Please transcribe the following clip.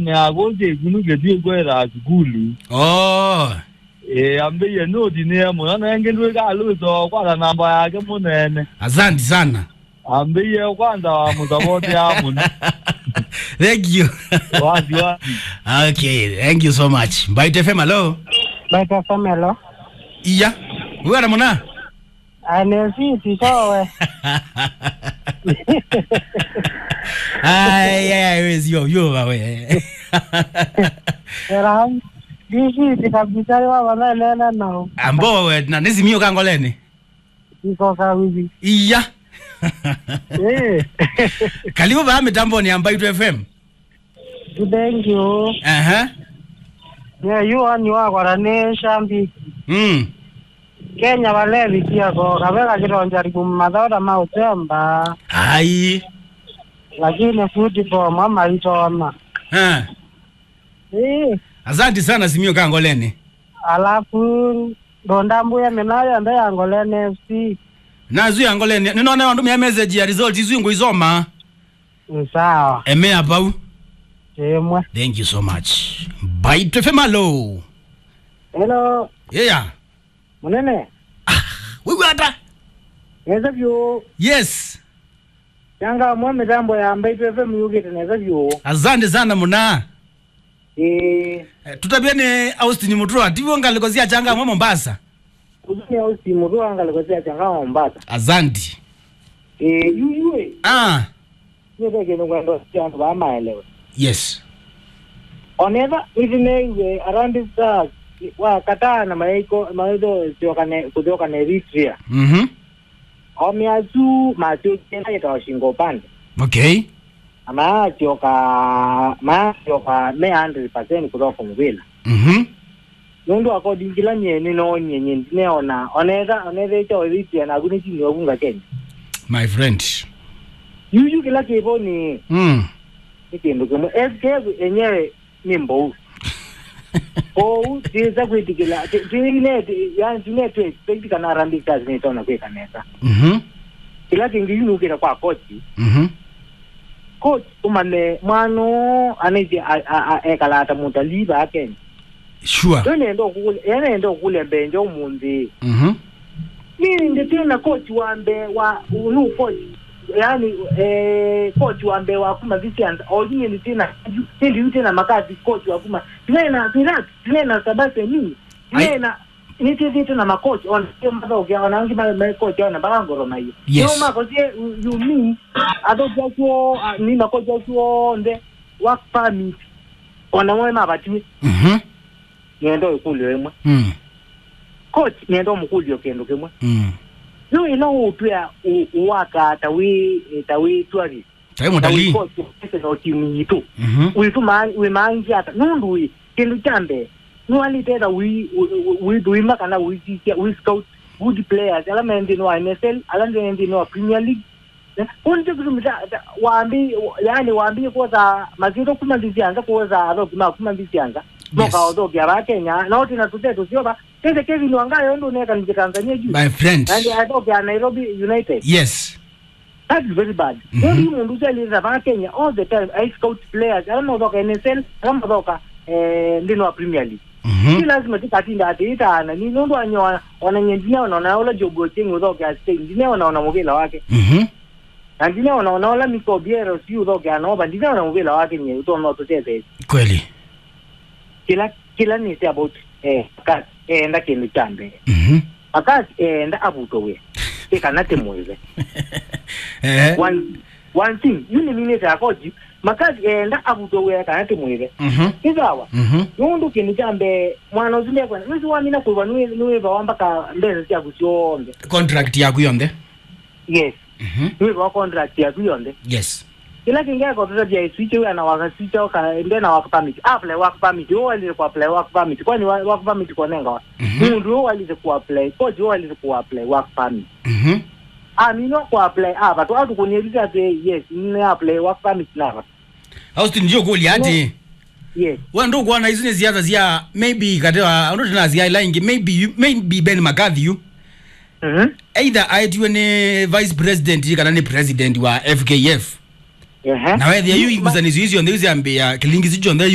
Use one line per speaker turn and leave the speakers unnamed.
ne agoje gunu gedie gwera skulu
oh
eh ambe ye no di ne mo na ngendwe ka lu to kwa na namba yake munene
asante sana
ambe ye kwanza wa mutabote ya mun
thank you
wazi wazi
okay thank you so much mbaite fm hello
Baita Samelo.
iya wera muna
Anesiti sowe.
ay ay wezi yo yo bawe
Era disiti kabisa wa wananena nao.
ambo we na nizimio kangolene
Iko kawizi.
iya
Eh.
karibu ba mitamboni ya mbaito fm
Thank you.
aha
Yeah, you on you are ne shambi.
mm
Kenya walevi pia ko kabela kironja ribu madhara mautemba.
ai
Lakini football mama itona.
ha
Eh.
asante sana simio kangolene
Alafu ndondambuya minayo mbe angolene FC.
nazu yangolene ninona wandu mya message ya result izu nguizoma
Ni sawa.
eme apau
Emwe.
thank you so much mbaito fm hello
Hello.
yeah
Munene.
wewe hata
Neza vyo.
yes
Yanga mwa mitambo ya Mbaitu FM yugite neza vyo.
asante sana muna
Eh,
Eh, tutabiene austin mutua tivyo ngalikozia changa mwa mombasa
uzuni au simu tu anga likozea changa Mombasa.
azanti
Eh, yu yuwe.
ah
Nyepe kene kwendo changu ba maelewe.
yes
Oneva itine iwe around the stars wa katana maiko maido siokane kutoka na Eritrea.
mhm
Omiazu macho tena ita shingo pande.
okay
Ama choka ma choka me 100% kutoka mvila.
mhm
nundu akodingila nyeni no nyenye ndineona oneza oneza icho Eritrea na kuni chini wakunga Kenya.
my friend
yuyu kila kipo ni
mm
ni kindu kimwe SK enyewe ni mbou ou tiza kwitikila tine yani tine tu expect kana rambi kazi ni tona kwe kanesa
mhm
kila kingi yunukira kwa kochi
mhm
coach umane mwano anaiti ekalata mutaliba akenya
sure
yonendo kule yenendo kule benjo umundi
mhm
mimi ndi tena coach wambe wa unu coach yani eh coach wambe wa kuma visianza ojini ndi tena ndi ndi tena makazi coach wa kuma tena tena tena sabase ni tena ni tete tena makochi on sio mbaga ukia wanangi ma ma coach ona baga ngoro na hiyo
Yes.
no mako sie you mean ado jacho ni makochi jacho nde work permit ona mwe mabati
mhm
niendo ikulio emwe
mm
coach niendo mukulio kendo kemwe
mm
no ino upya uwaka tawi tawi twari
tayi mutalii
no timu yitu
mhm
witu man we mangi ata nundu wi kindu chambe no ali tera wi wi do imaka na wi tia wi scout good players ala mendi no NSL ala mendi no Premier League unje kuzumita waambi yani waambi kuza mazito kumalizia kuza ado kima kumalizia noka odo kya Kenya na oti na tutetu sio ba tete Kevin Wangayo ndo neka ni Tanzania juu
my friend
and I don't get Nairobi United.
yes
That's very bad.
Mhm.
Ndio mm mundu ujalira ba Kenya all the time. I scout players. Alama doka NSL, alama doka eh ndino wa Premier League.
mhm
Si lazima tikatinda atiita na ni nundu anyo wananyendina wanaona ola jogo chengo doka Spain. Ndine wanaona mobile wake.
mhm
Na ndine wanaona ola mikobiero si udoka anoba ndine wanaona mobile wake nye uto no tutete.
kweli
Kila kila ni say about eh kat eh nda kindu chambe.
mhm
Akati eh nda abuto we. Ikanate muize.
eh
one one thing yuni minete akoji makazi enda abuto weka nati mwire
mhm
izawa
mhm
nundu kini jambe mwana uzinde kwa nisi wamina kuwa nuwe nuwe bawamba ka mbeze sia kusionde
contract yaku yonde
yes
mhm
nuwe bawa contract ya kuyonde
yes
kila kinga kwa tata bia switch we ana waka switch ka ende na work permit apply work permit yo wali ku apply work permit kwani wa- work permit kwa nenga
Mhm.
mundu yo wali ku apply coach yo wali ku apply work permit
mhm
ah mino ku apply ah batu atu kunieleza te yes ni apply work permit na batu
austin ndio kuli ati
yes
wendo kuona izine ziyaza ziya maybe katewa anotina ziya ilaingi maybe you- maybe ben mccarthy you
mhm
either aitiwe ni vice president kana ni president wa fkf
ehe
na wethe yu igusanizo icio nthe iziambia kilingi cicio nthe